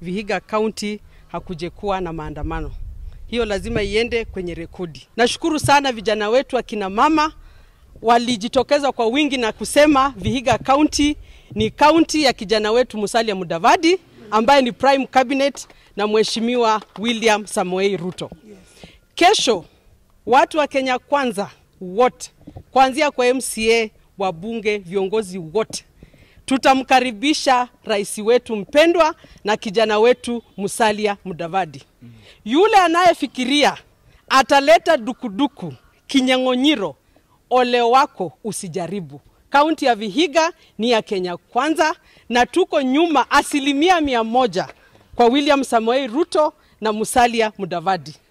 Vihiga County hakujekuwa na maandamano. Hiyo lazima iende kwenye rekodi. Nashukuru sana vijana wetu akina mama walijitokeza kwa wingi na kusema Vihiga County ni kaunti ya kijana wetu Musalia Mudavadi ambaye ni prime cabinet na mheshimiwa William Samoei Ruto. Kesho watu wa Kenya kwanza wote kuanzia kwa MCA, wabunge, viongozi wote tutamkaribisha rais wetu mpendwa na kijana wetu Musalia Mudavadi. Yule anayefikiria ataleta dukuduku, kinyang'onyiro, ole wako, usijaribu. Kaunti ya Vihiga ni ya Kenya kwanza, na tuko nyuma asilimia mia moja kwa William Samoei Ruto na Musalia Mudavadi.